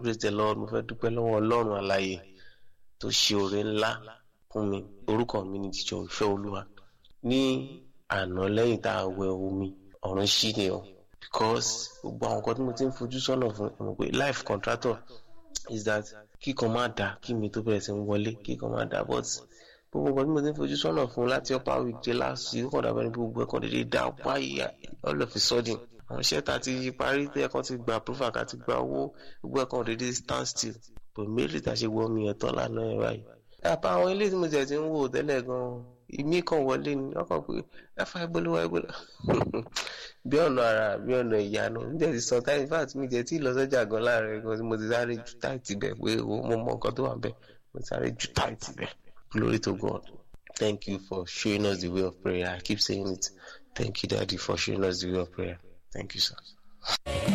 praise the lord mo fẹ́ dúpẹ́ lọ́wọ́ ọlọ́run àlàyé tó ṣe oore ńlá fún mi orúkọ mi ni jíjọ ìfẹ́ olúwa ní àná lẹ́yìn tá a wẹ omi ọ̀run ṣí ni o because gbogbo àwọn nǹkan tí mo ti ń fojú sọ́nà fún ẹ mọ̀ pé life contractor is that kíkan máa dà kí mi tó bẹ̀rẹ̀ sí ń wọlé kíkan máa dà but gbogbo nǹkan tí mo ti ń fojú sọ́nà fún láti upper week dé last week ó kàn dàbẹ́ ní gbogbo ẹ̀kan dédé dá wáyé all of a sudden àwọn iṣẹ́ tá a ti parí tí ẹ̀kan ti gba approval ká ti gba owó gbogbo ẹ̀kan dédé stand still but méjì tá a ṣe wọ omi ẹ̀tọ́ lánàá ẹ̀ báyìí. àpá àwọn ilé tí mo tẹ̀ ti ń wò tẹ́lẹ̀ gan-an ìmí kan wọlé ni wọ́n kàn pé ẹ̀fà ìgbóluwà ìgbóluwà bí ọ̀nà ara bí ọ̀nà ìyanu níjẹ́ ti sọ táyì fat mi jẹ́ tí ìlọsọ́jà gan láàrin gan tí mo ti sáré ju táìtì bẹ̀ pé mo mọ nǹkan tó wà bẹ̀ mo ti sáré ju táìtì bẹ̀ glory to God thank you for showing us the way of prayer I keep saying it thank you daddy for showing us the way of prayer thank you sir.